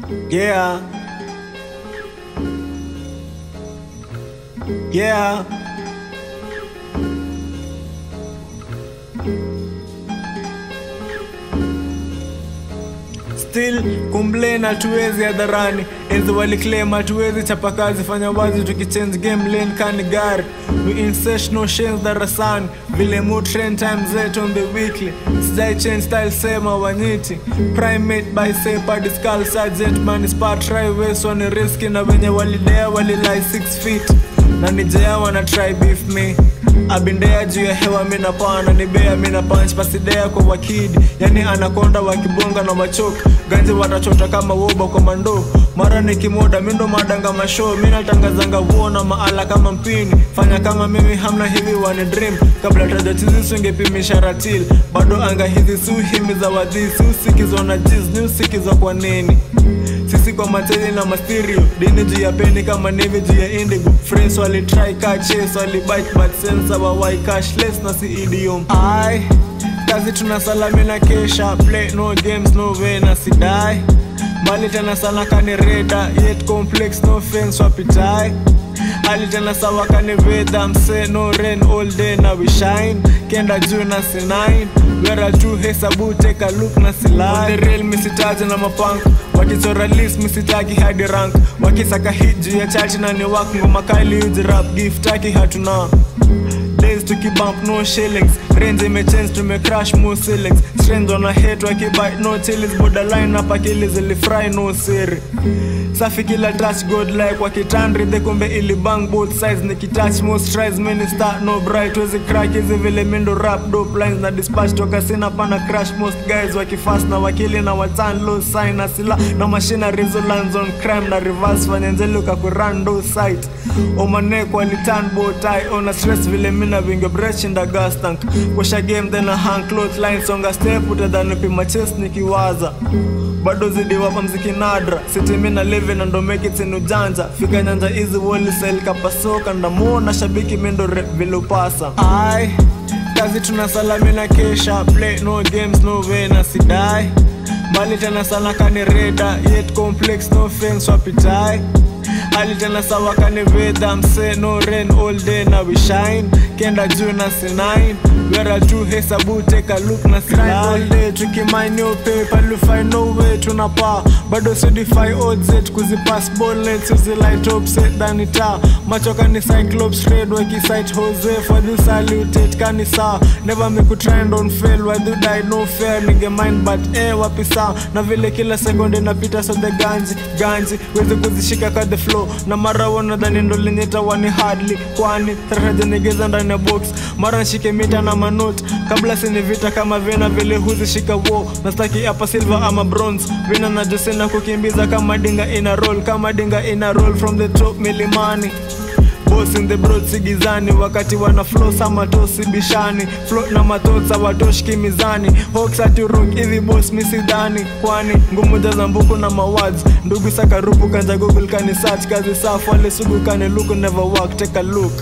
Yeah. Yeah. Still kumblame hatuwezi hadharani, enzi waliclaim hatuwezi chapa kazi, fanya wazi tukichange game lane kani gari, we insert no shames darasani, vile mu trend time zetu on the weekly, sijai change style sema wanyiti, primate by sepa discal sergeant man spa try west wana riski na wenye walidea walilai 6 feet na nijea wana try beef me abindea juu ya hewa mina pana nibea mina punch pasidea kwa wakidi yani anakonda wakibonga na machok ganzi watachota kama woba kwa mando mara nikimoda mindo madanga mashow minatangazanga vuona maala kama mpini fanya kama mimi hamna hivi wani dream kabla tajatizi sungepimisha ratil bado anga hizi suhimi za wadhi siusikizwa na jiz ni usikizwa kwa nini sisi kwa mateli na masterio dini juu ya peni kama nevi juu ya indigo friends walitry kaches walibite but sense wawai cashless na si idiom ai kazi tuna salami na kesha play no games no way na sidai mbali tena sana kani reda yet complex no fence wapitai hali tena sawa kani veda mse no rain all day na we shine kenda juu na sinine wera tu hesabu take a look na silai the real misitaji na mapank wakichora list misitaki hadi rank wakisaka hit juu ya chati na ni wak ngoma kali uji rap gift taki hatuna days tukibump no shillings range imechange tumecrash mo ceilings strength on a hate wakibite no chillis borderline hapa kili zilifry no siri safi kila touch god like wakitandri the kumbe ili bang both sides nikitouch most tries many start no bright wezi crack hizi vile mindo rap dope lines na dispatch toka sina pana crash most guys wakifast na wakili na watan low sign na sila na machine resonance on crime na reverse fanyenzeluka kuran do site omanek walitan bow tie on a stress vile mina vinge breach in the gas tank kwasha game then a hang cloth line songa step utadhani pima chest nikiwaza bado zidi wapa mziki nadra sitimi na live na ndo make it in ujanja fika nyanja hizi woli sel kapasoka ndamona shabiki mindo rap vilopasa ai kazi tuna salami na kesha play no games no way na sidai mbali tena sana kani reda yet complex no fence wapitai hali tena sawa kani veda mse no rain all day na we shine kenda juu na sinine wera tu hesabu take a look na sinine all day tukimine yo paper lu find no way tunapa bado sidify odds zetu kuzipass ball nets uzilight up set dani ta macho kani cyclops trade wakisite jose for this salutate kani saa never me could trend on fail why do die no fair nige mind but eh wapi saa na vile kila sekunde inapita so the ganji ganji wezi kuzishika ka the flow na mara wanadhani ndo linyeta wani hardly kwani tarajanigeza ndani ya box mara nshike mita na manot kabla sini vita kama vena vile huzishika wo nastaki hapa silver ama bronze vina na josena kukimbiza kama dinga ina roll kama dinga ina roll from the top milimani boss in the broad sigizani wakati wana flow sama tosi bishani float na matotsa watoshki mizani hoax ati rock hivi boss misidhani kwani ngumu za mbuku na mawads ndugu sakarupu kanja google kani search kazi safu wale sugu kani look never work take a look